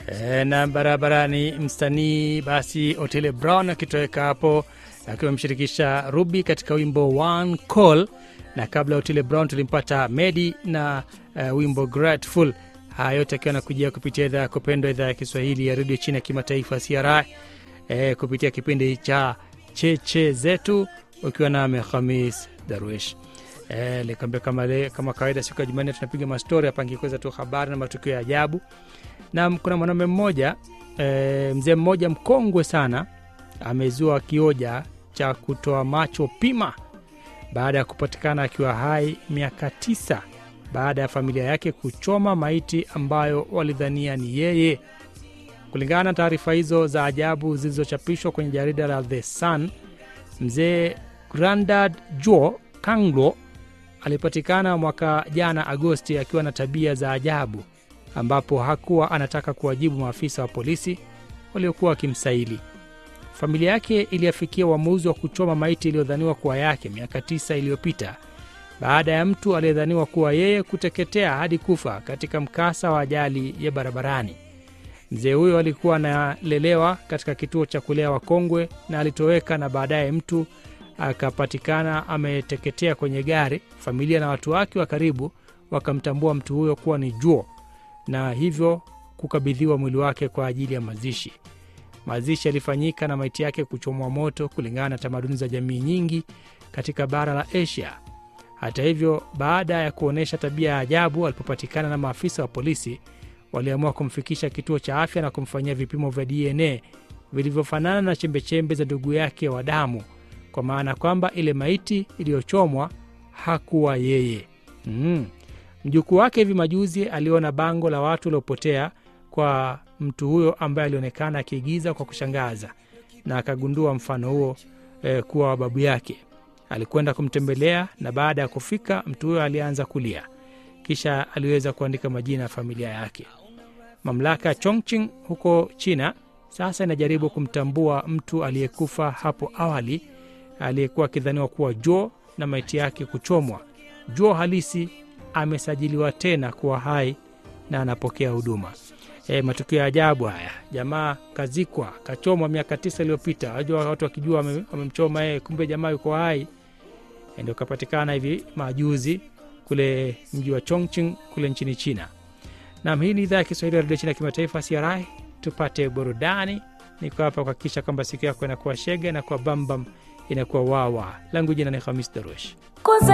E, na barabarani msanii basi Otile Brown akitoweka hapo akiwa amemshirikisha Ruby katika wimbo One Call, na kabla ya Otile Brown tulimpata Medi na uh, wimbo Grateful. Haya yote akiwa nakujia kupitia idhaa ya kupendwa, idhaa ya Kiswahili ya redio chini ya kimataifa CRI, e, kupitia kipindi cha cheche zetu ukiwa nami Khamis Darwish. E, likambia kama, le, kama kawaida siku ya Jumanne tunapiga mastori hapa ngikweza tu habari na matukio ya ajabu na kuna mwanaume mmoja e, mzee mmoja mkongwe sana amezua kioja cha kutoa macho pima baada ya kupatikana akiwa hai miaka tisa baada ya familia yake kuchoma maiti ambayo walidhania ni yeye. Kulingana na taarifa hizo za ajabu zilizochapishwa kwenye jarida la The Sun, mzee Grandad Jo Kanglo alipatikana mwaka jana Agosti akiwa na tabia za ajabu ambapo hakuwa anataka kuwajibu maafisa wa polisi waliokuwa wakimsaili. Familia yake iliafikia uamuzi wa kuchoma maiti iliyodhaniwa kuwa yake miaka tisa iliyopita baada ya mtu aliyedhaniwa kuwa yeye kuteketea hadi kufa katika mkasa wa ajali ya barabarani. Mzee huyo alikuwa analelewa katika kituo cha kulea wakongwe na alitoweka, na baadaye mtu akapatikana ameteketea kwenye gari. Familia na watu wake wa karibu wakamtambua mtu huyo kuwa ni Juo na hivyo kukabidhiwa mwili wake kwa ajili ya mazishi. Mazishi yalifanyika na maiti yake kuchomwa moto kulingana na tamaduni za jamii nyingi katika bara la Asia. Hata hivyo, baada ya kuonyesha tabia ya ajabu, alipopatikana na maafisa wa polisi, waliamua kumfikisha kituo cha afya na kumfanyia vipimo vya DNA vilivyofanana na chembechembe za ndugu yake wa damu, kwa maana kwamba ile maiti iliyochomwa hakuwa yeye. mm. Mjukuu wake hivi majuzi aliona bango la watu waliopotea kwa mtu huyo ambaye alionekana akiigiza kwa kushangaza na akagundua mfano huo eh, kuwa wa babu yake. Alikwenda kumtembelea na baada ya kufika, mtu huyo alianza kulia, kisha aliweza kuandika majina ya familia yake. Mamlaka ya Chongqing huko China sasa inajaribu kumtambua mtu aliyekufa hapo awali aliyekuwa akidhaniwa kuwa Jo na maiti yake kuchomwa. Jo halisi amesajiliwa tena kuwa hai na anapokea huduma. E, matukio ya ajabu haya. Jamaa kazikwa kachomwa miaka tisa iliyopita, wajua watu wakijua wamemchoma yeye, kumbe jamaa yuko hai. E, ndio kapatikana hivi majuzi kule mji wa Chongqing kule nchini China. Nam, hii ni idhaa ya Kiswahili ya redio China kimataifa CRI. Tupate burudani. Niko hapa kuhakikisha kwamba siku yako inakuwa shega, inakuwa bambam, inakuwa wawa. Langu jina ni Hamis Darush.